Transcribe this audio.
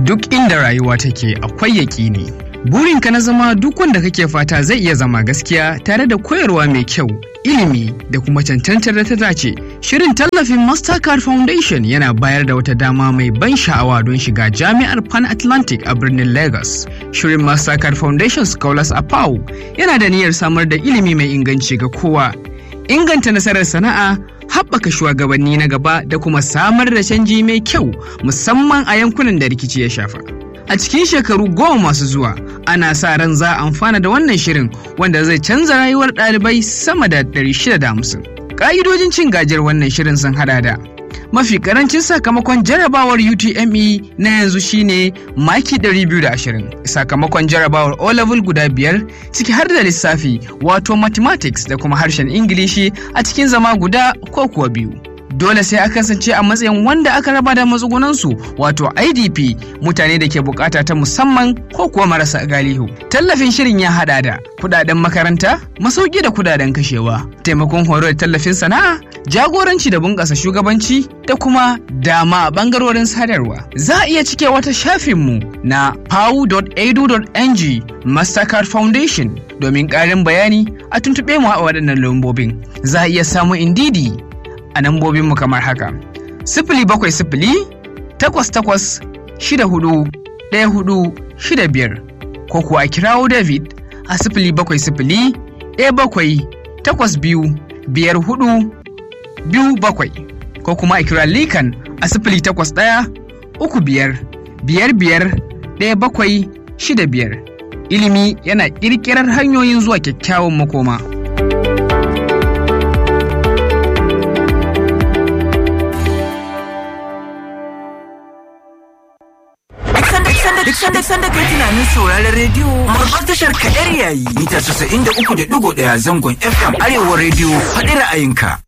duk inda rayuwa take akwai yaƙini. Burinka na zama duk wanda kake fata zai iya zama gaskiya tare da koyarwa mai kyau, ilimi da kuma cancantar da ta dace. Shirin tallafin Mastercard Foundation yana bayar da wata dama mai ban sha'awa don shiga jami'ar Pan Atlantic a birnin Lagos. Shirin Mastercard Foundation Scholars a PAU yana da niyyar samar da ilimi mai inganci ga kowa. Inganta nasarar sana'a, haɓaka shugabanni na gaba da kuma samar da canji mai kyau musamman a yankunan da rikici ya shafa. A cikin shekaru goma masu zuwa, ana sa ran za a amfana da wannan shirin wanda zai canza rayuwar ɗalibai sama da 650. Ƙa'idojin cin gajiyar wannan shirin sun hada da mafi karancin sakamakon jarabawar UTME na yanzu shine maki 220 sakamakon jarabawar O-level guda biyar ciki har da lissafi wato mathematics da kuma harshen Ingilishi a cikin zama guda ko kuwa biyu. dole sai a kasance a matsayin wanda aka raba da matsugunansu wato idp mutane da ke bukata ta musamman ko kuwa marasa galihu tallafin shirin ya hada da kudaden makaranta masauki da kudaden kashewa taimakon horo da tallafin sana'a jagoranci da bunƙasa shugabanci da kuma dama a bangarorin sadarwa za a iya cike wata shafinmu na pau.edu.ng mastercard foundation domin ƙarin bayani a tuntuɓe mu a waɗannan lambobin za a iya samun indidi a nambobinmu kamar haka. Sifili bakwai sifili takwas takwas shida hudu ɗaya hudu shida biyar ko kuwa a kirawo David a sifili bakwai sifili ɗaya bakwai takwas biyu biyar hudu biyu bakwai ko kuma a kira Likan a sifili takwas ɗaya uku biyar biyar biyar ɗaya bakwai shida biyar. Ilimi yana ƙirƙirar hanyoyin zuwa kyakkyawan makoma. duk sanda sanda kai tunanin sauraron rediyo babbar tashar kadar yayi mita 93.1 zangon FM Arewa rediyo faɗi ra'ayinka.